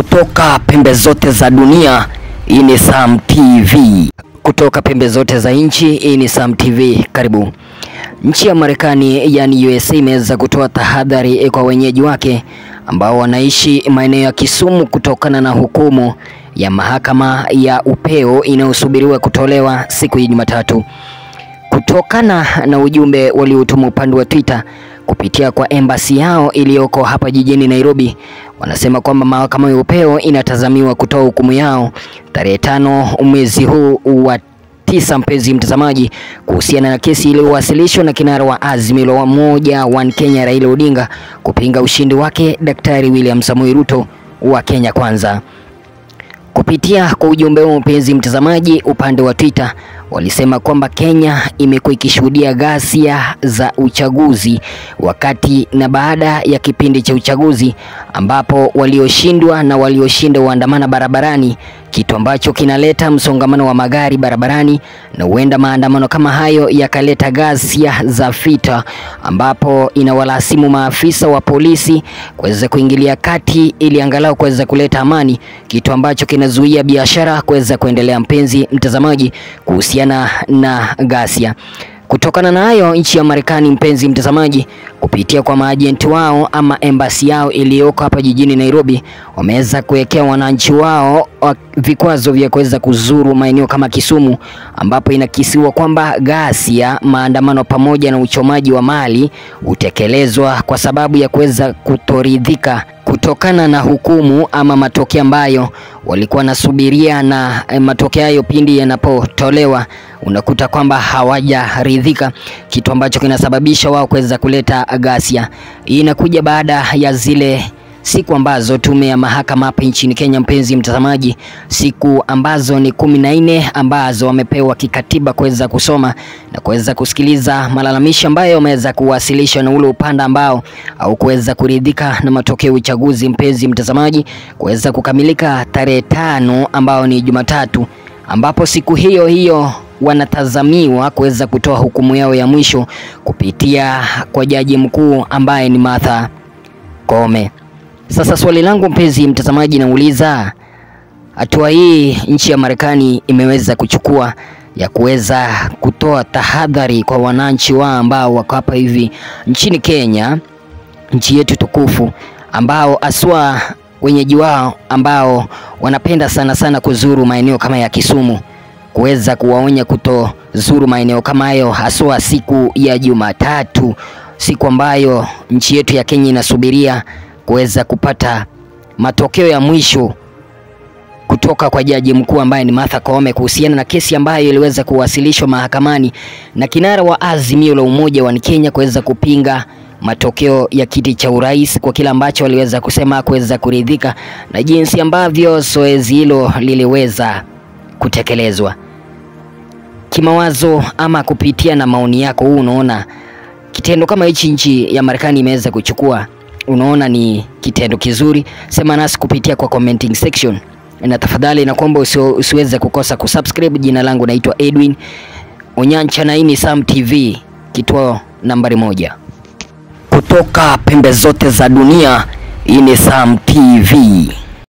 Kutoka pembe zote za dunia, hii ni Sam TV. Kutoka pembe zote za nchi, hii ni Sam TV. Karibu. Nchi ya Marekani yani USA imeweza kutoa tahadhari kwa wenyeji wake ambao wanaishi maeneo ya Kisumu kutokana na hukumu ya mahakama ya upeo inayosubiriwa kutolewa siku ya Jumatatu. Kutokana na ujumbe waliotuma upande wa Twitter kupitia kwa embassy yao iliyoko hapa jijini Nairobi, wanasema kwamba mahakama ya upeo inatazamiwa kutoa hukumu yao tarehe tano mwezi huu wa tisa, mpenzi mtazamaji, kuhusiana na kesi iliyowasilishwa na kinara wa Azimio la Umoja One Kenya Raila Odinga kupinga ushindi wake Daktari William Samoei Ruto wa Kenya Kwanza. Kupitia kwa ujumbe huo, mpenzi mtazamaji, upande wa Twitter walisema kwamba Kenya imekuwa ikishuhudia ghasia za uchaguzi wakati na baada ya kipindi cha uchaguzi ambapo walioshindwa na walioshinda huandamana barabarani, kitu ambacho kinaleta msongamano wa magari barabarani, na huenda maandamano kama hayo yakaleta ghasia za vita, ambapo inawalasimu maafisa wa polisi kuweza kuingilia kati ili angalau kuweza kuleta amani, kitu ambacho kinazuia biashara kuweza kuendelea. Mpenzi mtazamaji, kuhusiana na ghasia Kutokana na hayo, nchi ya Marekani, mpenzi mtazamaji, kupitia kwa maajenti wao ama embassy yao iliyoko hapa jijini Nairobi, wameweza kuwekea wananchi wao vikwazo vya kuweza kuzuru maeneo kama Kisumu, ambapo inakisiwa kwamba ghasia, maandamano pamoja na uchomaji wa mali hutekelezwa kwa sababu ya kuweza kutoridhika kutokana na hukumu ama matokeo ambayo walikuwa wanasubiria, na matokeo hayo pindi yanapotolewa unakuta kwamba hawajaridhika, kitu ambacho kinasababisha wao kuweza kuleta ghasia. Hii inakuja baada ya zile siku ambazo tume ya mahakama hapa nchini Kenya, mpenzi mtazamaji, siku ambazo ni kumi na nne ambazo wamepewa kikatiba kuweza kusoma na kuweza kusikiliza malalamishi ambayo wameweza kuwasilishwa na ule upande ambao au kuweza kuridhika na matokeo ya uchaguzi, mpenzi mtazamaji, kuweza kukamilika tarehe tano ambao ni Jumatatu, ambapo siku hiyo hiyo wanatazamiwa kuweza kutoa hukumu yao ya mwisho kupitia kwa jaji mkuu ambaye ni Martha Koome. Sasa swali langu mpenzi mtazamaji, nauliza hatua hii nchi ya Marekani imeweza kuchukua ya kuweza kutoa tahadhari kwa wananchi wao ambao wako hapa hivi nchini Kenya, nchi yetu tukufu, ambao aswa wenyeji wao ambao wanapenda sana sana kuzuru maeneo kama ya Kisumu kuweza kuwaonya kutozuru maeneo kama hayo, haswa siku ya Jumatatu, siku ambayo nchi yetu ya Kenya inasubiria kuweza kupata matokeo ya mwisho kutoka kwa jaji mkuu ambaye ni Martha Koome kuhusiana na kesi ambayo iliweza kuwasilishwa mahakamani na kinara wa Azimio la Umoja wa Kenya kuweza kupinga matokeo ya kiti cha urais kwa kile ambacho waliweza kusema kuweza kuridhika na jinsi ambavyo zoezi hilo liliweza kutekelezwa. Kimawazo ama kupitia na maoni yako, huu unaona kitendo kama hichi nchi ya Marekani imeweza kuchukua, unaona ni kitendo kizuri? Sema nasi kupitia kwa commenting section, na tafadhali nakuomba usiweze kukosa kusubscribe. Jina langu naitwa Edwin Onyancha na hii ni Sam TV, kituo nambari moja kutoka pembe zote za dunia. Hii ni Sam TV.